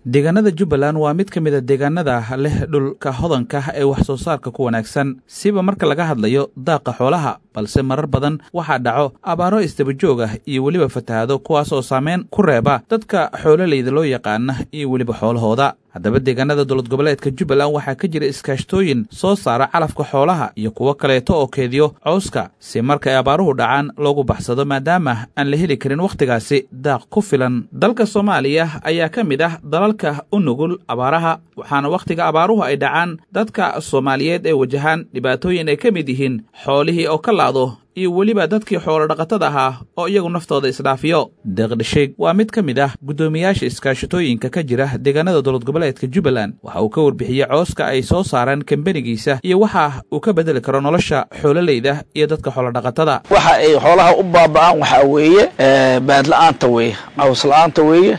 deegaanada jubbaland waa mid ka mid a deegaanada leh dhulka hodanka ee wax soo saarka ku wanaagsan siba marka laga hadlayo daaqa xoolaha balse marar badan waxaa dhaco abaaro isdabajoog ah iyo weliba fatahaado kuwaas oo saameyn ku reeba dadka xoololeyda loo yaqaana iyo weliba xoolahooda haddaba deegaanada dowlad goboleedka jubbaland waxaa ka jira iskaashtooyin soo saara calafka xoolaha iyo kuwo kaleeto oo keediyo cawska si marka ay abaaruhu dhacaan loogu baxsado maadaama aan la heli karin wakhtigaasi daaq ku filan dalka soomaaliya ayaa ka mid ah dalalka u nugul abaaraha waxaana wakhtiga abaaruhu ay dhacaan dadka soomaaliyeed ee wajahaan dhibaatooyin ay ka mid yihiin xoolihii oo ka laado iyo weliba dadkii xoolo dhaqatada ahaa oo iyagu naftooda isdhaafiyo deeqdhasheeg waa mid ka mid ah guddoomiyaasha iskaashatooyinka ka jira deegaanada dowlad goboleedka jubbaland waxa uu ka warbixiyey cooska ay soo saareen kambenigiisa iyo waxa uu ka bedeli karo nolosha xoololeyda iyo dadka xoolodhaqatada waxa ay xoolaha u baaba'aan waxaa weeye baadla-aanta weeye cawsla'aanta weeye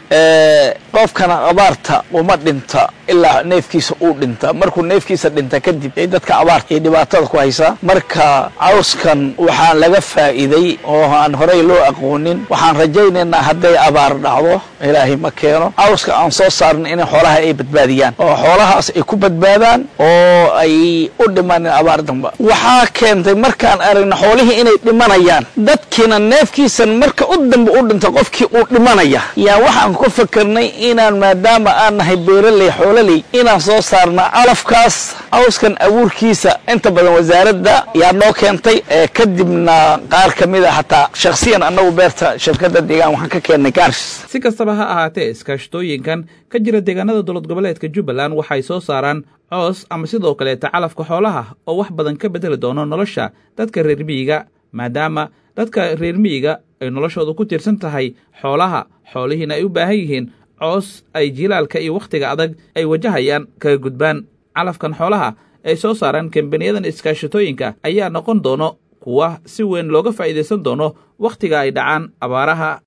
qofkana abaarta uma dhinta ilaa neefkiisa uu dhinta markuu neefkiisa dhinta kadib ay dadka abaarta iyo dhibaatada ku haysaa marka cawskan waxaan laga faa'iiday oo aan horey loo aqoonin waxaan rajaynaynaa hadday abaar dhacdo ilaahay ma keeno cawska aan soo saarna inay xoolaha ay badbaadiyaan oo xoolahaas ay ku badbaadaan oo ay u dhimanin abaar damba waxaa keentay markaan aragna xoolihii inay dhimanayaan dadkiina neefkiisan marka u damba u dhinta qofkii uu dhimanaya yaa waxaan ku fakarnay inaan maadaama aan nahay beeraley xoololey inaan soo saarna calafkaas cawskan abuurkiisa inta badan wasaaradda yaa noo keentay kadibna qaar ka mid a hataa shakhsiyan annagu beerta shirkadda deegaan waxaan ka keennay gaars si kastaba ha ahaatee iskaashatooyinkan ka jira deegaanada dowlad goboleedka jubbaland waxay soo saaraan coos ama sidoo kaleeta calafka xoolaha oo wax badan ka bedeli doono nolosha dadka reer miyiga maadaama dadka reer miyiga ay noloshooda ku tiirsan tahay xoolaha xoolihiina ay u baahan yihiin coos ay jilaalka iyo wakhtiga adag ay wajahayaan kaga gudbaan calafkan xoolaha ay soo saaraan kambaniyadan iskaashatooyinka ayaa noqon doono kuwa si weyn looga faa'iidaysan doono wakhtiga ay dhacaan abaaraha